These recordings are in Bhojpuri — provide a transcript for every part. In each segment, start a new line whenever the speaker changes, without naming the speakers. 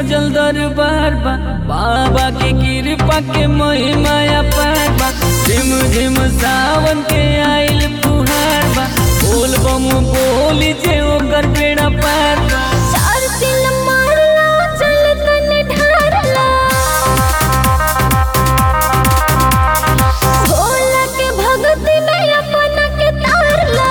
सजल दरबार बा बाबा के कृपा के महिमाया पार बा झिम झिम सावन के आइल फुहार बा बोल बम बोली जे ओकर बेड़ा पार बा
चार दिन मारला चल तने ढारला भोला के भक्ति में अपना के तारला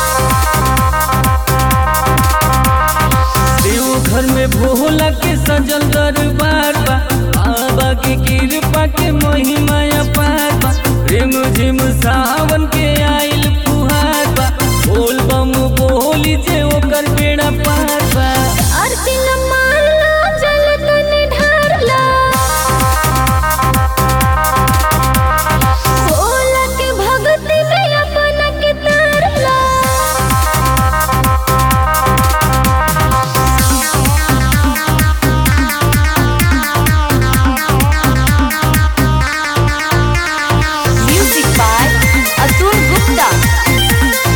देव घर में भोला के सजल दरबार बा बाबा के कृपा के महिमाया पार बा रिम झिम सावन के आइल फुहार बा बोल बम बोली जे ओकर बेड़ा पार बा
चार दिन मारला चल तने ढारला भोला के भक्ति में अपना के तारला
Music by Atul Gupta.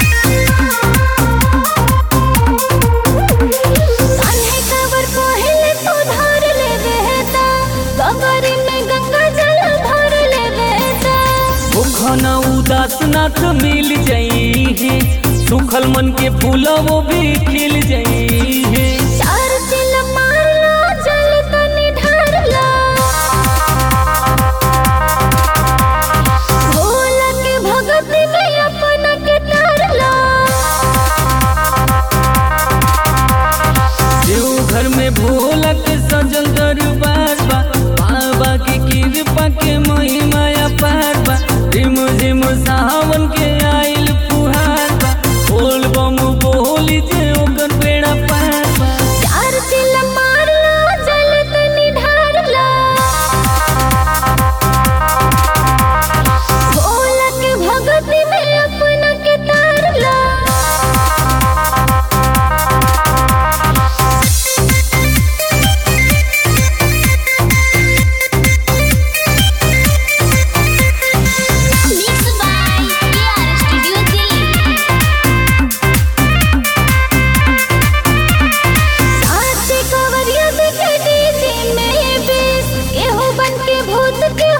कान्हे कवर पहिले तो धार ले बेहता कबरी में गंगा जल भर ले बेहता
भूखना उदास नाथ मिल जाई है सुखल मन के फूल वो भी खिल जाई है
चार चिल मारला जल तने ढारला भोला के भक्ति में अपना के तारला
देव घर में भोला के सजल दरबार बा बाबा के कृपा के महिमाया पार बा रिम झिम सावन के आइल फुहार बा बोल बम बोली जे ओकर बेड़ा पार बा
चार चिल मारला जल तने ढारला भोला के भक्ति में अपना के तारला Mixed by KR Studio Delhi. साथी कवरिया बिके डीजे में बेस एहो बन के भूत के